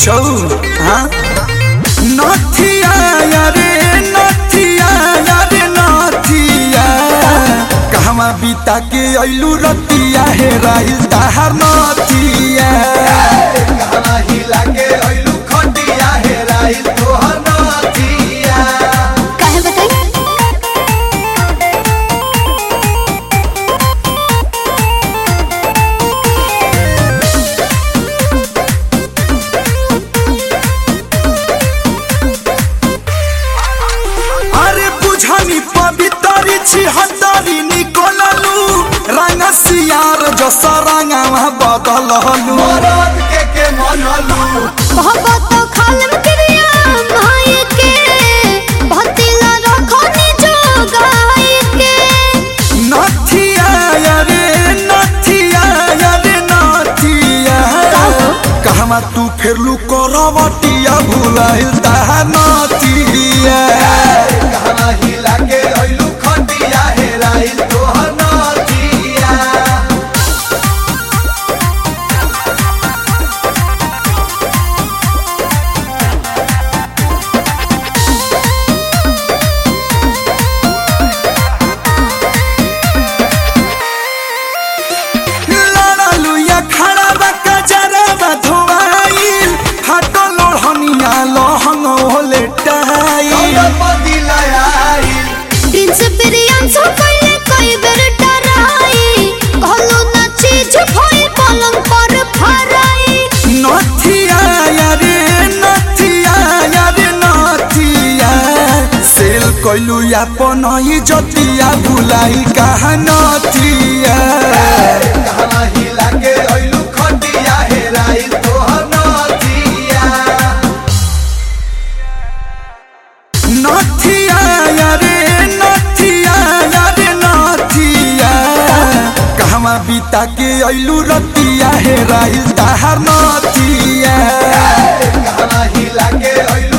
कुछो हाँ नथिया यारे नथिया यारे नथिया कहवा बीता के अइलू रतिया हे राइल ताहार नथिया कहना हिला के अइलू खटिया हेराइल तोहर नथिया काहे बताई अरे बुझनी पवितरी छी हतरी निकोललू रंग सियार जस रंगवा बदललू मरद के के मनलू बहुत खालम क्रिया भाई के भतिला रखनी जो गाय के नथिया यारे नथिया यारे नथिया कहवा तू फेरलू करवटिया भुलाइल ताहा नथिया कहना हिला के अइलू खटिया हेराइल तोहर नथिया लड़लू या खड़ा बा कजरा बा धोवाइल हटो लोहनिया लहंग होले टाइल कौन बदिला आइल प्रिंस प्रियांशु कइले कई बेर डराई कहलो ना चीज भइल पलंग पर फराई नथिया यारे नथिया यारे नथिया सेल कइलू अपन ही जतिया भुलाई कहा नथिया कहना हिला के अइलू खटिया हेराइल तोहर नथिया नथिया यारे नथिया यारे नथिया कहवा बीता के अइलू रतिया हेराइल ताहार नथिया कहना हिला के अइलू